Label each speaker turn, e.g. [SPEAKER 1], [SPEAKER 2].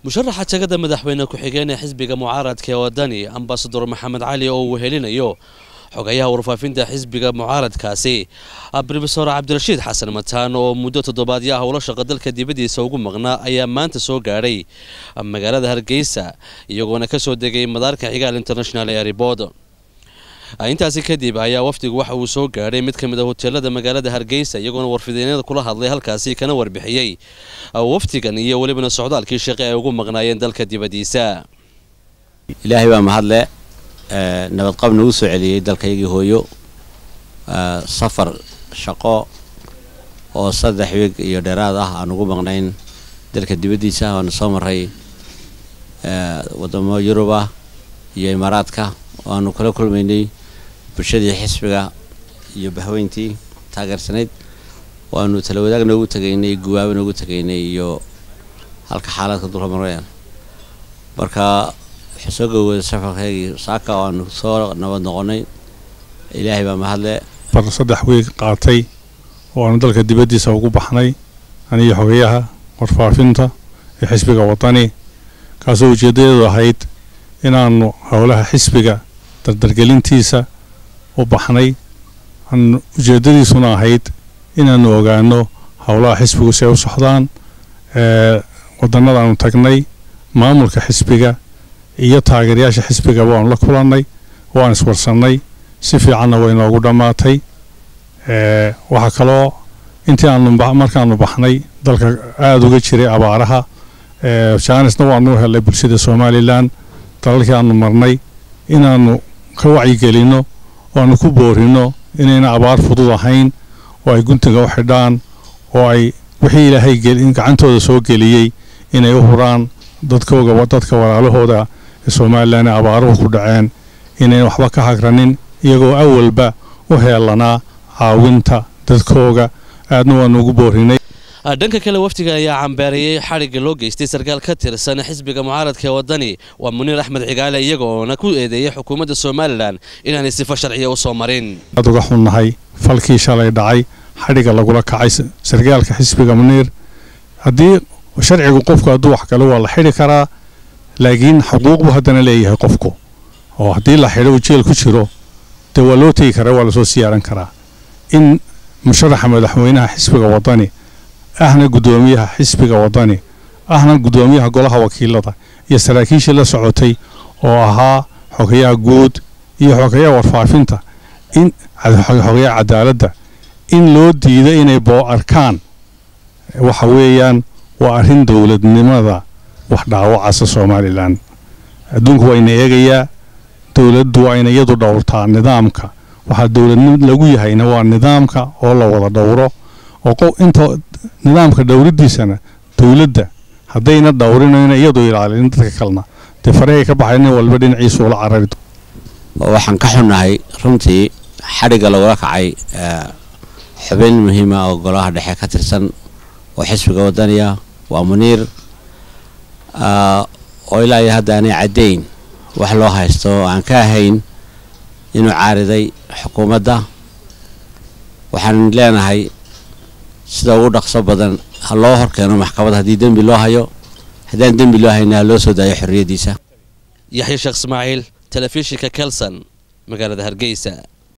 [SPEAKER 1] musharaxa tagada madaxweyne ku-xigeen ee xisbiga mucaaradka ee wadani ambasador maxamed cali oo uu helinayo xogayaha warfaafinta xisbiga mucaaradkaasi brofesor cabdirashiid xasan mataan oo muddo toddobaadyo ah ula shaqa dalka dibaddiisa ugu maqnaa ayaa maanta soo gaadhay magaalada hargeysa iyagoona ka soo degay madaarka xigaal international airport intaasi kadib ayaa wafdigu waxa uu soo gaadhay mid ka mid a hoteelada magaalada hargeysa iyagoona warfidyeenada kula hadlay halkaasi kana warbixiyey wafdigan iyo welibana socdaalkii shaqe ay ugu maqnaayeen dalka dibaddiisa
[SPEAKER 2] ilaahay baa mahadle nabadqab nagu soo celiyey dalkaygii hooyo safar shaqo oo saddex wiig iyo dheeraad ah aan ugu maqnayn dalka dibaddiisa waana soo maray wadamo yurub ah iyo imaaraadka waanu kala kulmaynay bulshadii xisbiga iyo bahweyntii taageersanayd waanu tala wadaag noogu tegaynay guwaabo noogu tegaynay iyo halka xaaladka dulka marayaan marka waxaa soo gowooday safarkaygii saaka waanu soo nabad noqonay ilaahay baa mahadle
[SPEAKER 3] bar saddex wiig qaatay oo aanu dalka dibaddiisa ugu baxnay aniyo xogayaha warfaafinta ee xisbiga wadani kaasoo ujeedadeedu ahayd inaanu howlaha xisbiga dardargelintiisa u baxnay ujeedadiisuna ahayd inaanu ogaano howlaha xisbigu si ay u socdaan wadannadaanu tagnay maamulka xisbiga iyo taageerayaasha xisbigaba waanu la kulannay waan iswarsannay si fiicanna way noogu dhammaatay waxaa kaloo intii aanu markaanu baxnay dalka aada uga jiray abaaraha jaanisna waanu helay bulshada somalilan dalalkii aanu marnay inaanu ka wacyigelinno oo aanu ku boorino inayna abaar fudud ahayn oo ay guntiga u xidhaan oo ay wixii ilaahay gacantooda soo geliyey inay u huraan dadkooga dadka walaalahooda ee somalilan ee abaaruhu ku dhaceen inayna waxba ka hagranin iyagoo awalba u heelanaa caawinta dadkooga aadna waanu ugu boorinay
[SPEAKER 1] dhanka kale wafdiga ayaa cambeerayay xadhigga loo geystay sarkaal ka tirsan xisbiga mucaaradka ee wadani waa muniir axmed cigaale iyaga oona ku eedeeyay xukuumadda somalilan inaanay sifo sharciya u soo marin
[SPEAKER 3] aad uga xunnahay falkii shalay dhacay xadhigga lagula kacay sarkaalka xisbiga muniir haddii sharcigu qofku hadduu wax kale waa la xidhi karaa laakiin xuquuq buu haddana leeyahay qofku oo haddii la xidho uu jeel ku jiro dee waa loo tegi karaa waa lasoo siyaaran karaa in musharaxa madaxweynaha xisbiga wadani ahna guddoomiyaha xisbiga wadani ahna guddoomiyaha golaha wakiilada iyo saraakiishii la socotay oo ahaa xogayaha guud iyo xogayaha warfaafinta in xogayaha cadaaladda in loo diido inay boo arkaan waxa weeyaan waa arrin dowladnimada wax dhaawacasa somalilan adduunku waa ina eegayaa dowladdu waa ina iyadu dhowrtaa nidaamka waxaa dowladnimo lagu yahayna waa nidaamka oo la wada dhowro oo inta nidaamka dhowridiisana dowladda haddayna dhowrinayna iyadu ilaalin dadka kalena dee farahey ka baxay nin walba dhinaciisu ula carari
[SPEAKER 2] waxaan ka xunnahay runtii xadhigga lagula kacay xubin muhiima oo golaha dhexe ka tirsan oo xisbiga wadaniya waa muniir oo ilaa iyo hadda aanay caddayn wax loo haysto oo aan ka ahayn inuu caariday xukuumadda waxaan leenahay sida ugu dhaqso badan ha loo horkeeno maxkamad haddii dembi loo hayo haddaan dembi loo hayna ha loo soo daayo xorriyaddiisa
[SPEAKER 1] yaxya sheekh ismaaciil telefishinka kelson magaalada hargeysa